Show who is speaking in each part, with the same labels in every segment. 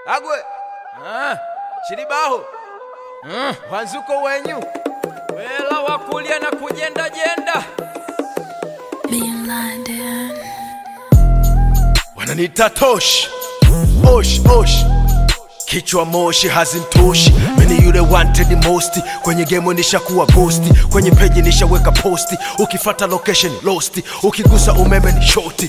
Speaker 1: agwe ah, chilibaho mm. wanzuko wenyu
Speaker 2: wela wakulya na kujenda jenda
Speaker 3: Being London.
Speaker 4: wananiita tosh osh osh kichwa moshi hazimtoshi mini yule wanted most kwenye game nishakuwa ghosti kwenye peji nishaweka posti ukifata location losti ukigusa umeme ni shoti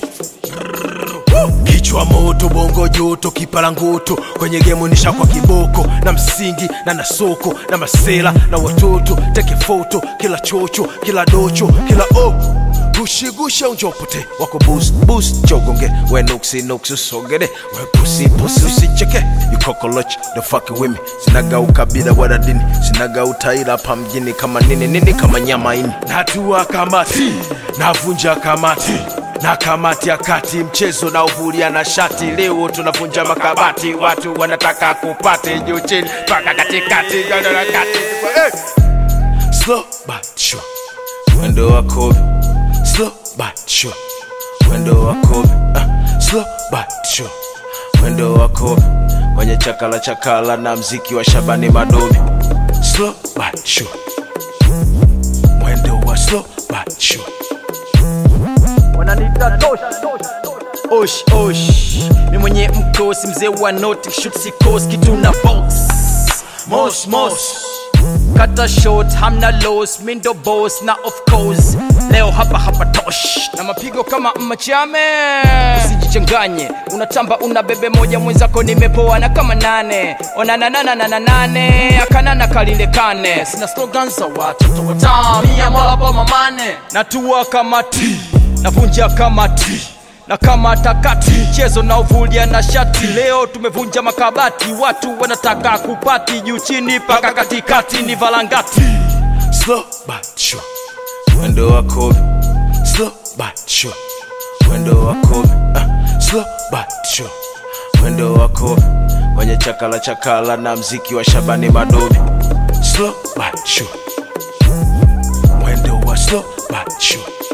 Speaker 4: kichwa moto bongo joto kipala nguto kwenye gemu nishakwa kiboko na msingi na nasoko na masela na watoto teke foto kila chocho kila docho kila o gushigusha unjopote wako bus bus chogonge we nuksi nuksi usogere we pusi pusi usicheke you cockroach the fuck with me sinaga ukabila wala dini sinaga utaila hapa mjini kama nini nini kama nyama ini natua kamati navunja kamati na kamati ya kati mchezo na uvulia na shati leo tunavunja makabati watu wanataka kupate juu chini mpaka katikati kati hey! slow but sure mwendo wa kobe slow but sure mwendo wa kobe uh, slow but sure mwendo wa kobe kwenye chakala chakala na mziki wa shabani madobi slow but sure mwendo wa slow but sure
Speaker 2: wananita tosh osh osh mi mwenye mkosi mzee wa noti shut sikos kitu na box mos mos kata short hamna los mindo boss na of course leo hapa hapa tosh na mapigo kama machame usijichanganye unatamba una bebe moja mwenzako nimepoa na kama nane onananananana nane akanana kalile kane sina slogan za watoto watamia mwalapo mamane natua kama ti navunja kama ti na kama takati mchezo na uvulia na shati leo tumevunja makabati watu wanataka kupati juu chini paka katikati ni valangati
Speaker 4: slow but sure mwendo wa kobe slow but sure mwendo wa kobe uh, slow but sure mwendo wa kobe kwenye chakala chakala na mziki wa shabani madobi slow but sure mwendo wa slow but sure